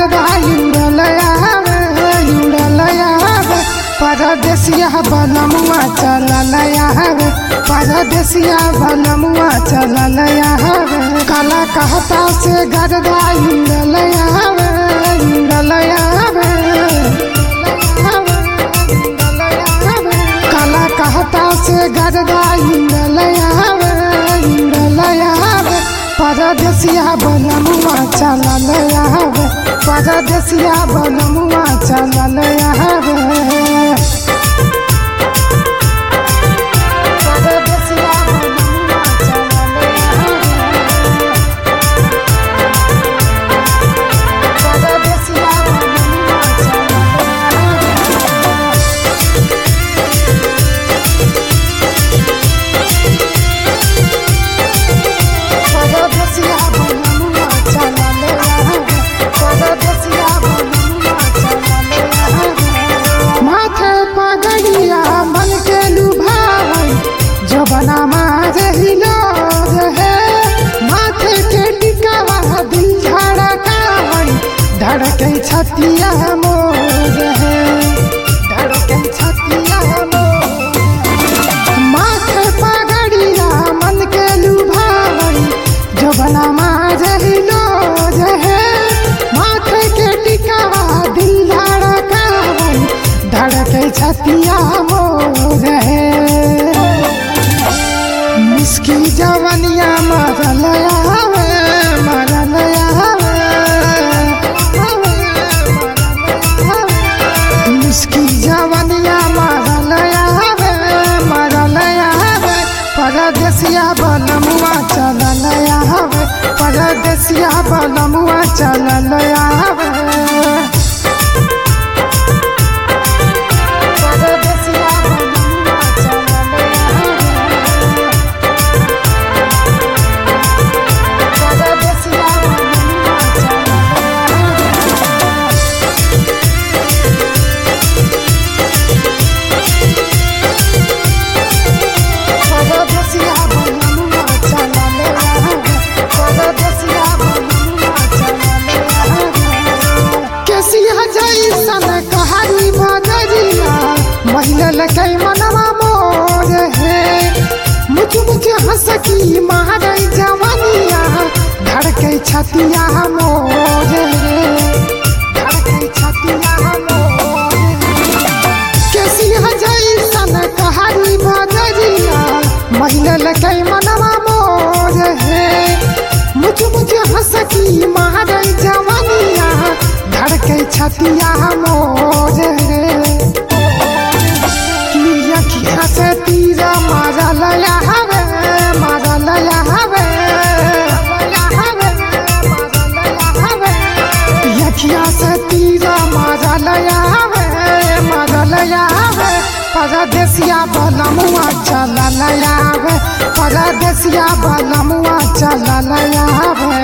गरदा उड़लया उड़लया परदेसिया बनमुआ चललया परदेसिया बनमुआ चललया काला कहता से गरदा उड़लया उड़लया काला कहता से गरदा उड़लया उड़लया परदेसिया बनमुआ चललया परदेसिया बनमुआ चललया परदेसिया बनमुआ चललया परदेसिया बनमुआ चललया परदेसिया बनमुआ चललया परदेसिया बनमुआ चललया माथे पगड़िया मन के लुभाई जबना मारे हिलो रहे माथे के टिकावा दिल धड़काई धड़के छतिया मोर है धड़के छतिया मोर माथे पगड़िया मन के लुभाई जबना मारे हिलो रहे माथे के टिकावा दिल धड़काई धड़के छतिया मोर है मिसकी जवनिया मरलया मरलया मिसकी जवनिया मरलया मरलया परदेसिया बनमुआ चललया परदेसिया बनमुआ चललया परदेसिया बनमुआ चललया परदेसिया बनमुआ चललया परदेसिया बनमुआ चललया परदेसिया बनमुआ चललया केसिया जैसन कहानी बदरिया महिलल कै मनवा मोर है मुझ मुझ हंस की मारे जवानिया धड़के छतिया मोर है धड़के छतिया मोर केसिया जैसन कहानी बदरिया महिलल कै मनवा मोर है मुझ मुझ हंस की मारे जवानिया धड़के छतिया मोर रे की अखिया से तीरा मारा लया हवे मारा लया हवे अखिया से तीरा मारा लया हवे मारा लया हवे परदेसिया बनमुआ चला लया हवे परदेसिया बनमुआ चला लया हवे